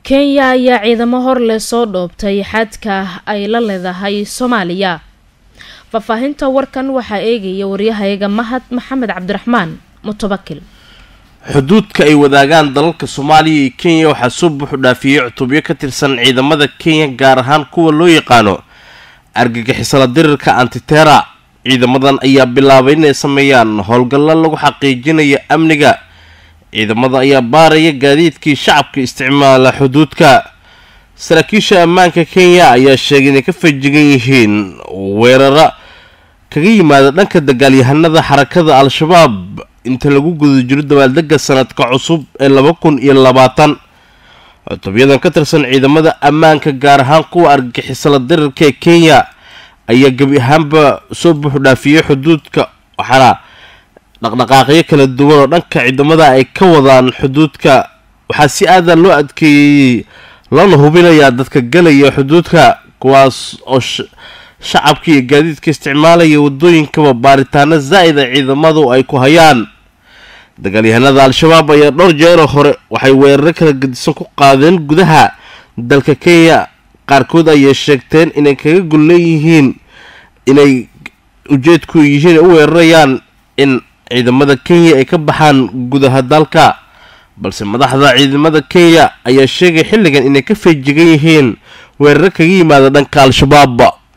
kenya ayaa ciidamo hor leh soo dhoobtay xadka ay la leedahay soomaaliya faahfaahinta warkan waxaa eegaya waryahayaga mahad maxamed cabdiraxmaan mutawakil xuduudka ay wadaagaan dalalka soomaaliya iyo kenya waxaa soo buuxu dhaafiyey cutubyo ka tirsan ciidamada kenya gaar ahaan kuwa loo yaqaano argagixisala dirirka antitera ciidamadan ayaa bilaabay inay sameeyaan howlgallo lagu xaqiijinayo amniga ciidamada ayaa baaraya gaadiidkii shacabka isticmaala xuduudka saraakiisha ammaanka kenya ayaa sheegay inay ka fajigan yihiin weeraro kaga yimaada dhanka dagaalyahanada xarakada al-shabaab inta lagu guda jiro dabaaldega sanadka cusub ee laba kun iyo labaatan cutubyadan ka tirsan ciidamada ammaanka gaar ahaan kuwa argagixisala dirirka ee kenya ayaa gebi ahaanba soo buuxu dhaafiyey xuduudka waxaana dhaqdhaqaaqyo kala duwan oo dhanka ciidamada ay ka wadaan xuduudka waxaa si aadan loo adkeeyey lana hubinayaa dadka galaya xuduudka kuwaas oo shacabka iyo gaadiidka isticmaalaya wadooyinkaba baaritaano zaa'ida ciidamadu ay ku hayaan dagaalyahanada al-shabaab ayaa dhowr jeero hore waxay weeraro kala gedisan ku qaadeen gudaha dalka kenya qaarkood ayay sheegteen inay kaga gul leeyihiin inay ujeedku yihiin u weerarayaan in ciidamada kenya ay ka baxaan gudaha dalka balse madaxda ciidamada kenya ayaa sheegay xilligan inay ka feejigan yihiin weeraro kaga yimaada dhanka al-shabaab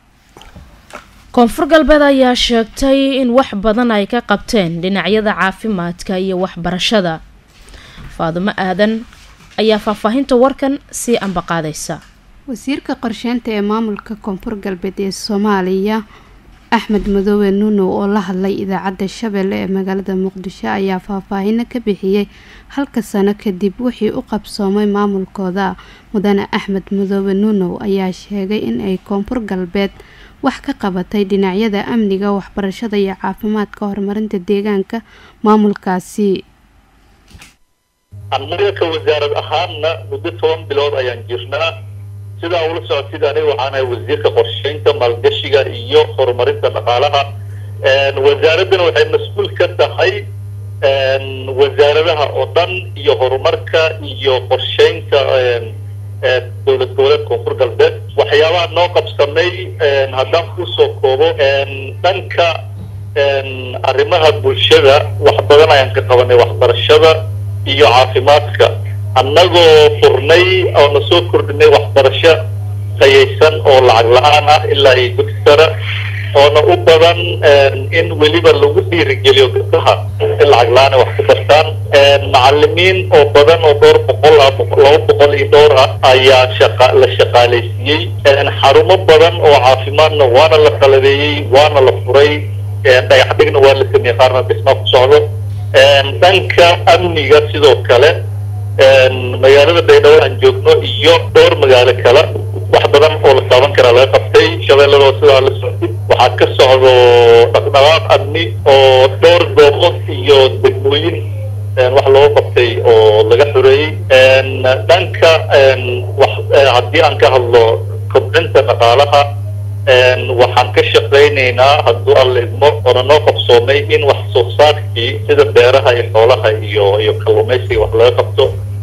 koonfur galbeed ayaa sheegtay in wax badan ay ka qabteen dhinacyada caafimaadka iyo waxbarashada faadumo aadan ayaa faahfaahinta warkan sii ambaqaadaysa wasiirka qorsheynta ee maamulka koonfur galbeed ee soomaaliya axmed madoobe nuunow oo la hadlay idaacadda shabeelle ee magaalada muqdisho ayaa faahfaahino ka bixiyey halka sano kadib wixii u qabsoomay maamulkooda mudane axmed madoobe nuunow ayaa sheegay in ay koonfur galbeed wax ka qabatay dhinacyada amniga waxbarashada iyo caafimaadka horumarinta deegaanka maamulkaasi annaga ka wasaarad ahaanna muddo toban bilood ayaan jirnaa sidaa ula socotid aniga waxaanahay wasiirka qorsheynta maalgashiga iyo horumarinta dhaqaalaha wasaaraddana waxay mas-uul ka tahay wasaaradaha oo dhan iyo horumarka iyo qorsheynta dowlad goboleed koonfur galbeed waxyaabaha noo qabsamay haddaan kusoo koobo dhanka arrimaha bulshada wax badan ayaan ka qabanay waxbarashada iyo caafimaadka annagoo furnay oo na soo kordhinay waxbarasho tayaysan oo lacag la-aan ah ilaa iyo dugsi sare oona u badan in weliba lagu dhiirigeliyo gabdaha in lacag la-aan wax ku bartaan macalimiin oo badan oo dhowr boqol ah laba boqol iyo dhowr ah ayaa shaqa la shaqaalaysiiyey xarumo badan oo caafimaadna waana la qalabeeyey waana la furay dhagax dhigna waa la sameeyey qaarna dhismaa ku socdo dhanka amniga sidoo kale magaalada baydhabo aan joogno iyo dhowr magaalo kale wax badan oo la taaban karaa laga qabtay shabeelladoo sidaa la socdid waxaa ka socdo dhaqdhaqaaq amni oo dhowr goobood iyo degmooyin wax looga qabtay oo laga xoreeyey dhanka wax haddii aan ka hadlo kobcinta dhaqaalaha waxaan ka shaqaynaynaa hadduu alla idmo oona noo qabsoomay in wax soo saarkii sida beeraha iyo xoolaha iyo iyo kalluumaysiga wax laga qabto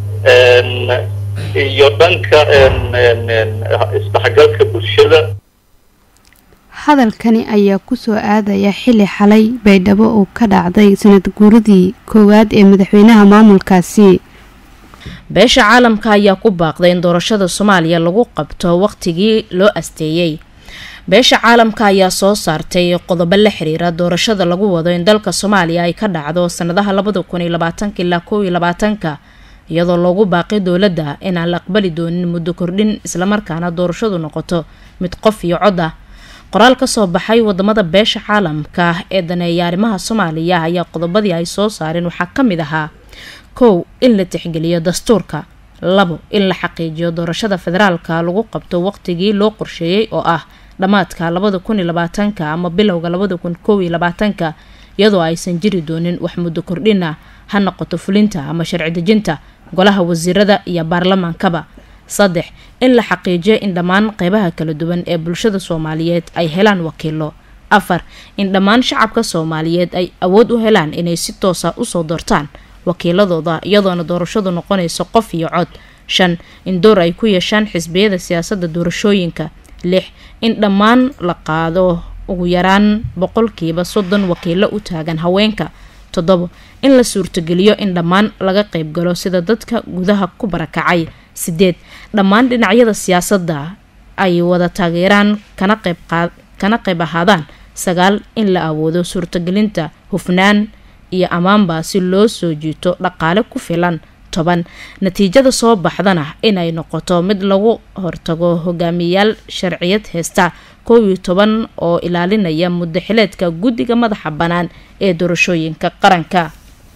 iyo dhanka isdhexgalka bulshada hadalkani ayaa kusoo aadaya xili xalay baydhabo uu ka dhacday sanad guuradii koowaad ee madaxweynaha maamulkaasi beesha caalamka ayaa ku baaqday in doorashada soomaaliya lagu qabto waqtigii loo asteeyey beesha caalamka ayaa soo saartay qodobo la xiriira doorashada lagu wado in dalka soomaaliya ay ka dhacdo sanadaha labada kun iyo labaatanka ilaa kow iyo labaatanka iyadoo loogu baaqay dowladda inaan la aqbali doonin muddo kordhin islamarkaana doorashadu noqoto mid qof iyo cod ah qoraal kasoo baxay wadamada beesha caalamka ee daneeya arrimaha soomaaliya ayaa qodobadii ay soo saareen waxaa ka mid ahaa kow in la tixgeliyo dastuurka labo in la xaqiijiyo doorashada federaalka lagu qabto waqtigii loo qorsheeyey oo ah dhammaadka labada kun iyo labaatanka ama bilowga labada kun kow iyo labaatanka iyadoo aysan jiri doonin wax muddo kordhina ha noqoto fulinta ama sharci dejinta golaha wasiirada iyo baarlamaankaba saddex in la xaqiijiyo in dhammaan qeybaha kala duwan ee bulshada soomaaliyeed ay helaan wakiilo afar in dhammaan shacabka soomaaliyeed ay awood u helaan inay si toosa usoo doortaan wakiiladooda iyadoona doorashadu noqonayso qof iyo cod shan in door ay ku yeeshaan xisbiyada siyaasadda doorashooyinka lix in dhammaan la qaado ugu yaraan boqolkiiba soddon wakiilo u taagan haweenka toddobo in la suurtogeliyo in dhammaan laga qeybgalo sida dadka gudaha ku barakacay sideed dhammaan dhinacyada siyaasadda ay wada taageeraan kana qeyb kana qayb ahaadaan sagaal in la awoodo suurtagelinta hufnaan iyo ammaanba si loo soo jiito dhaqaale ku filan toban natiijada soo baxdana inay noqoto mid lagu hortago hogaamiyayaal sharciyad heesta kow iyo toban oo ilaalinaya muddaxileedka guddiga madaxa bannaan ee doorashooyinka qaranka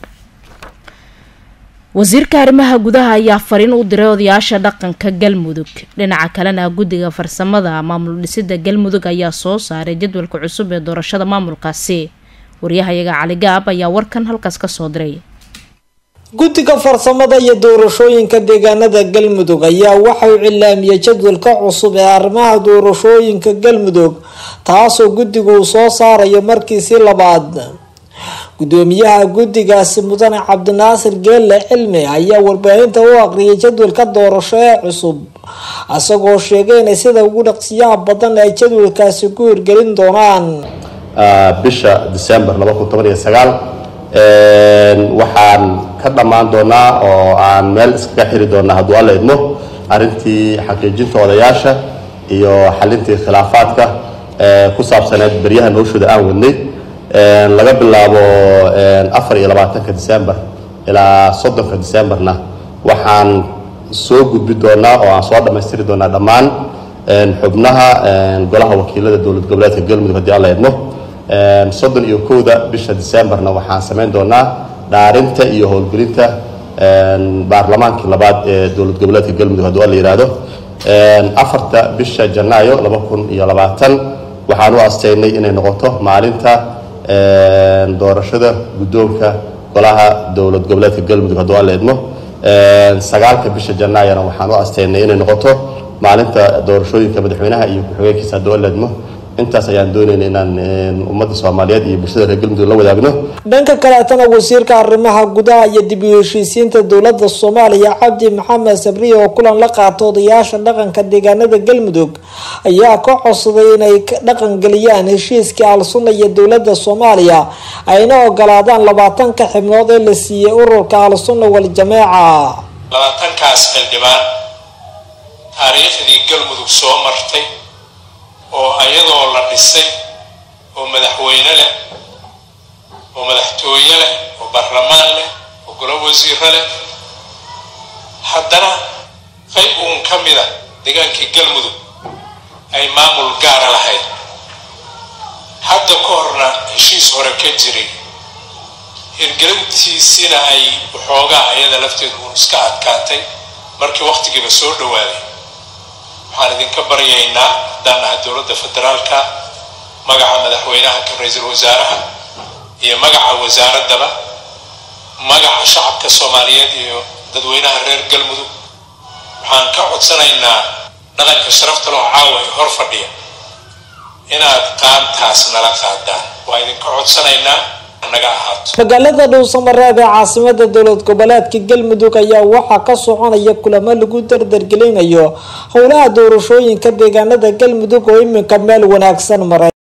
wasiirka arrimaha gudaha ayaa fariin u diray odayaasha dhaqanka galmudug dhinaca kalena guddiga farsamada maamul dhisida galmudug ayaa soo saaray jadwalka cusub ee doorashada maamulkaasi waryahayaga cali gaab ayaa warkan halkaas kasoo diray guddiga farsamada iyo doorashooyinka deegaanada galmudug ayaa waxay cilaamiyey jadwalka cusub ee arrimaha doorashooyinka galmudug taasoo guddigu uu soo saarayo markiisii labaad gudoomiyaha guddigaasi mudane cabdinaasir geelle cilmi ayaa warbaahinta u aqriyay jadwalka doorasho ee cusub isagoo sheegay inay sida ugu dhaqsiyaha badan ay jadwalkaasi ku hirgelin doonaan bisha december waxaan ka dhammaan doonaa oo aan meel iskaga xiri doonaa hadduu alla idmo arrintii xaqiijinta odayaasha iyo xalintii khilaafaadka ku saabsaneed beryaha noloshooda aan wadnay laga bilaabo afar iyo labaatanka december ilaa soddonka decemberna waxaan soo gudbi doonaa oo aan soo dhammaystiri doonaa dhammaan xubnaha golaha wakiilada dowlad goboleedka galmudug haddii alla idmo soddon iyo kowda bisha decemberna waxaan samayn doonaa dhaarinta iyo howlgelinta baarlamaankii labaad ee dowlad goboleedka galmudug hadduu alla yidhaahdo afarta bisha janaayo laba kun iyo labaatan waxaan u asteynay inay noqoto maalinta doorashada guddoonka golaha dowlad goboleedka galmudug hadduu alla idmo sagaalka bisha janaayana waxaan u asteynay inay noqoto maalinta doorashooyinka madaxweynaha iyo ku-xigeenkiisa hadduu alla idmo intaas ayaan doonayna inaan ummadda soomaaliyeed iyo bulshada reer galmudug la wadaagno dhanka kaleetana wasiirka arrimaha gudaha iyo dib u heshiisiinta dowladda soomaaliya cabdi maxamed sabriye oo kulan la qaato odayaasha dhaqanka deegaanada galmudug ayaa ka codsaday inay dhaqangeliyaan heshiiskii al-sunna iyo dowladda soomaaliya ayna ogolaadaan labaatanka xibnood ee la siiyey ururka al-sunna wal-jameeca labaatankaas xildhibaan taariikhdii galmudug soo martay oo ayadoo la dhisay oo madaxweyne leh oo madaxtooye leh oo baarlamaan leh oo golo wasiiro leh haddana qayb uun ka mida deegaankii galmudug ay maamul gaara lahayd hadda ka horna heshiis hore ka jiray hirgelintiisina ay waxoogaa ayada lafteedu uun iska adkaatay markii wakhtigiiba soo dhowaaday waxaan idinka baryaynaa haddaan nahay dowladda federaalka magaca madaxweynaha ka ra-iisul wasaaraha iyo magaca wasaaraddaba magaca shacabka soomaaliyeed iyo dadweynaha reer galmudug waxaan ka codsanaynaa dhaqanka sharafta loo caawa ee hor fadhiya inaad qaantaas nala qaadaan waa idinka codsanaynaa naga ahaato magaalada dhowsamareeb ee caasimada dowlad goboleedka galmudug ayaa waxaa ka soconaya kulamo lagu dardargelinayo howlaha doorashooyinka deegaanada galmudug oo iminka meel wanaagsan maray